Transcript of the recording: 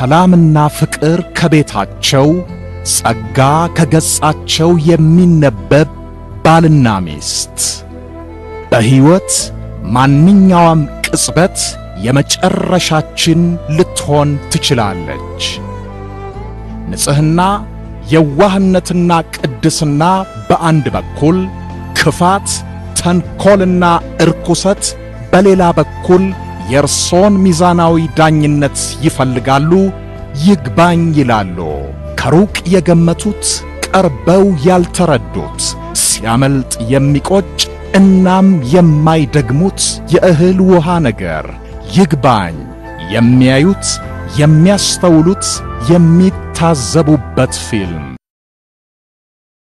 ሰላምና ፍቅር ከቤታቸው ጸጋ ከገጻቸው የሚነበብ ባልና ሚስት በሕይወት ማንኛውም ቅጽበት የመጨረሻችን ልትሆን ትችላለች። ንጽሕና፣ የዋህነትና ቅድስና በአንድ በኩል፣ ክፋት፣ ተንኰልና እርኩሰት በሌላ በኩል የእርሶን ሚዛናዊ ዳኝነት ይፈልጋሉ፣ ይግባኝ ይላሉ። ከሩቅ የገመቱት ቀርበው ያልተረዱት ሲያመልጥ የሚቆጭ እናም የማይደግሙት የእህል ውሃ ነገር ይግባኝ የሚያዩት የሚያስተውሉት የሚታዘቡበት ፊልም